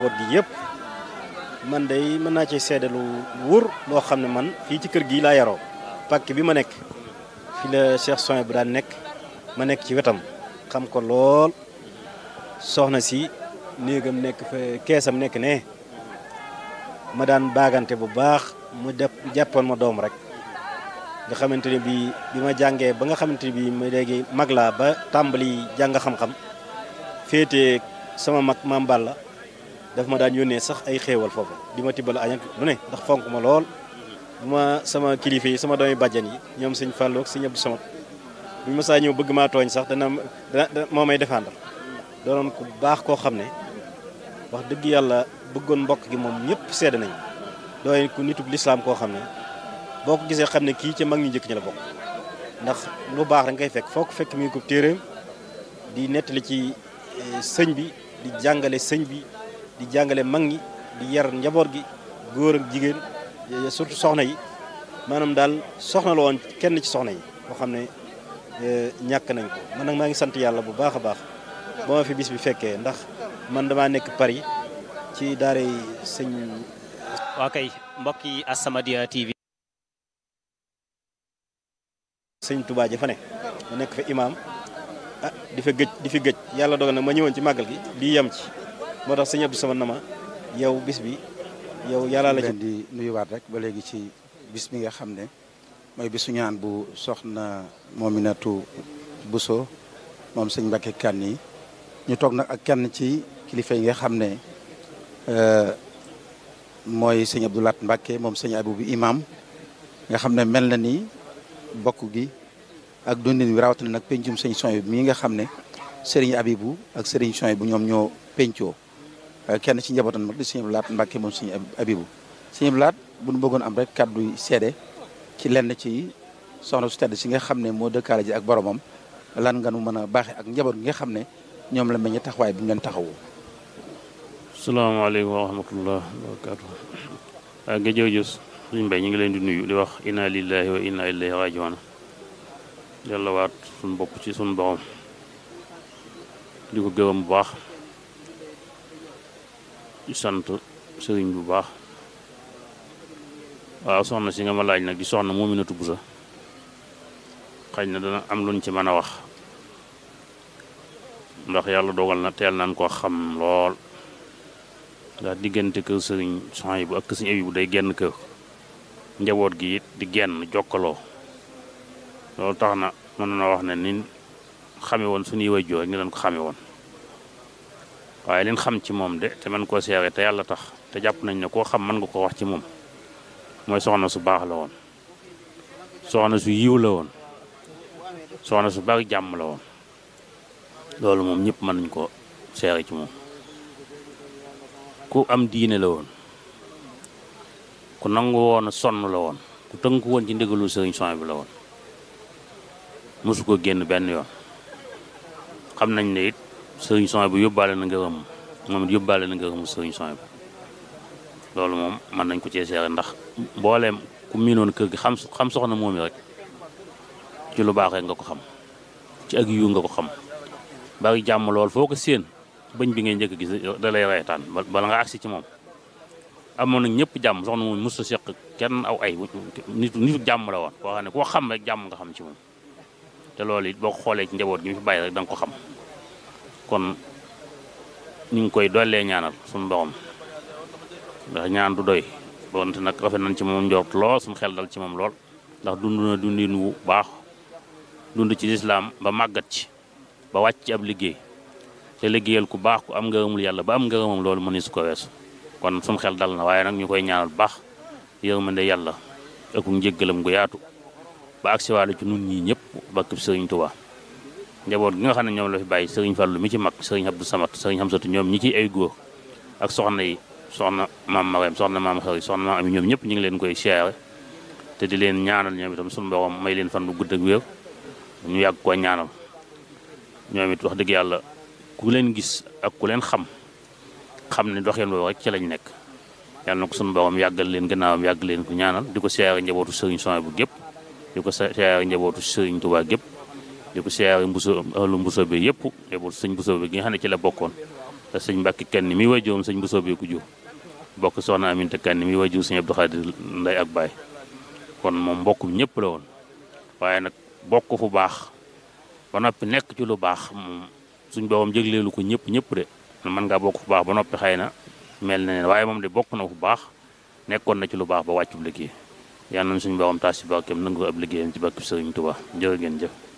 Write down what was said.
woot gi yëpp man day mën naa ci seede lu wóor loo xam ne man fii ci kër gii laa yaroo pàkk bi ma nekk fi la Cheikh Soin bu daan nekk ma nekk ci wetam xam ko lool soxna si néegam nekk fa keesam nekk ne ma daan baagante bu baax mu def jàppoon ma doom rek nga xamante ne bii bi ma jàngee ba nga xamante ne bii ma léegi mag laa ba tàmbali jàng xam-xam féete sama mag maam Balla daf ma daan yónnee sax ay xéewal foofu di ma tibbal añ ak lu ne ndax fonk ma lool bu ma sama kilifa yi sama doomi bàjjan yi ñoom sëñ Fallou ak sëñ Abdou Samad bu ma saa ñëw bëgg maa tooñ sax dana dana moo may défendre doonoon ku baax koo xam ne wax dëgg yàlla bëggoon mbokk gi moom ñëpp seede nañ dooy ku nitug lislaam koo xam ne boo ko gisee xam ne kii ca mag ñu njëkk ñi la bokk ndax lu baax da nga koy fekk foo ko fekk mi ngi ko téeréem di nettali ci sëñ bi di jàngale sëñ bi di jàngale mag ñi di yar njaboot gi góor ak jigéen surtout soxna yi maanaam daal soxna la woon kenn ci soxna yi boo xam ne ñàkk nañ ko man nag maa ngi sant yàlla bu baax a baax ba ma fi bis bi fekkee ndax man damaa nekk Paris ci daare sëñ waa kay mbokk yi As-Samadiyya TV sëñ Touba ja fa ne ma nekk fa imaam ah di fa gëj di fi gëj yàlla dogal na ma ñëwoon ci màggal gi lii yem ci moo tax sëñ Abdou Samad na ma yow bis bi yow yàlla la ci leen di nuyuwaat rek ba léegi ci bis bi nga xam ne mooy bisu ñaan bu soxna Mominatou Bousso moom sëñ Mbacke kan yi ñu toog nag ak kenn ci kilifa yi nga xam ne mooy sëñ Abdou Lat Mbacke moom sëñ Abou bi imam nga xam ne mel na ni bokk gi ak dundin wi rawatina nag pencum sëñ Soy bi mii nga xam ne sëriñ Abibu ak sëriñ Soy bu ñoom ñoo pencoo kenn ci njabootam nag di sëñ Abdou Lat Mbacke moom sëñ Abibu sëñ Abdou Lat bu nu bëggoon am rek kàddu seede ci lenn ci soxna su tedd si nga xam ne moo dëkkaale ji ak boromam lan nga nu mën a baaxee ak njaboot gi nga xam ne ñoom la meññ taxawaay bi ñu leen taxawu. salaamaaleykum wa rahmatullah wa barakaatu. ak nga jërëjëf suñu mbay ñu ngi leen di nuyu di wax inna lillahi wa inna ilayhi rajiun yàlla waat suñu bopp ci suñu borom di ko gërëm bu baax di sant sëriñ bu baax waaw soxna si nga ma laaj nag di soxna Mominatou Bousso xëy na dana am luñ ci mën a wax ndax yàlla dogal na teel nañ ko xam lool ndax diggante kër sëriñ soxna bu ak kër sëriñ bu day genn kër njaboot gi it di genn jokkaloo loolu tax na mën na wax ne ni xame woon suñuy wajjoo rek ni leen ko xame woon waaye leen xam ci moom de te man koo seere te yàlla tax te jàpp nañ ne koo xam mën nga ko wax ci moom mooy soxna su baax la woon soxna su yiw la woon soxna su bari jàmm la woon loolu moom ñëpp mën nañ ko seere ci moom ku am diine la woon ku nangu woon a sonn la woon ku tënku woon ci ndigalu sëriñ Soy bi la woon mosu ko génn benn yoon xam nañ ne it sëriñ Soy bu yóbbaale na ngërëm moom it yóbbaale na ngërëmu sëriñ Soy bi loolu moom mën nañ ko cee seere ndax mbooleem ku miinoon kër gi xam xam soxna moom yi rek ci lu baax rek nga ko xam ci ak yu nga ko xam bari jàmm lool foo ko séen bëñ bi ngay njëkk gis da lay reetaan bala nga agsi ci moom amoon nag ñëpp jàmm soxna moom mos a seq kenn aw ay nit nitu jàmm la woon koo xam ne koo xam rek jàmm nga xam ci moom te loolu it boo ko xoolee ci njaboot gi mu fi bàyyi rek da nga ko xam kon ñu ngi koy dollee ñaanal suñu borom ndax ñaan du doy doonte nag rafet nañ ci moom njort lool suñu xel dal ci moom lool ndax dund na dundin wu baax dund ci lislaam ba màggat ci ba wàcc ci ab liggéey te liggéeyal ku baax ku am ngërëmul yàlla ba am ngërëmam loolu mëni su ko weesu kon suñu xel dal na waaye nag ñu koy ñaanal baax yërmande yàlla ak njéggalam gu yaatu ba agsiwaale ci nun ñii ñëpp bakk sëriñ Tuubaa njaboot gi nga xam ne ñoom la fi bàyyi sëriñ Fallu mi ci mag sëriñ Abdou Samad sëriñ Hamsatu ñoom ñi ci ay góor ak soxna yi soxna maam Mariam soxna maam xëri soxna maam ami ñoom ñëpp ñu ngi leen koy siyaare te di leen ñaanal ñoom itam suñu borom may leen fan bu gudd ak wér ñu yàgg koo ñaanal ñoom it wax dëgg yàlla ku leen gis ak ku leen xam xam ne doxeen boobu rek ci lañ nekk yàlla na ko suñu borom yàggal leen gannaawam yàgg leen ko ñaanal di ko siyaare njabootu sëriñ Soy bu gépp di ko siyaare njabootu sëriñ Tuubaa gépp di ko siyaare mbuso ahlu mbuso bi yëpp njabootu sëñ mbuso bi gi nga xam ne ci la bokkoon te sëñ Mbàkke kenn mi way joom sëñ bu soobee ku jur bokk soxna Aminta kenn mi way jur sëñ Abdou Khadir nday ak baay kon moom mbokk bi ñëpp la woon waaye nag bokk fu baax ba noppi nekk ci lu baax moom suñ boobam jégleelu ko ñëpp ñëpp de mën ngaa bokk fu baax ba noppi xëy na mel na ne waaye moom de bokk na fu baax nekkoon na ci lu baax ba wàccub liggéey yal nañ suñu boobam taas ci barkeem nangu ab liggéeyam ci barkeb Sëriñ Tuubaa jërë ngeen jëf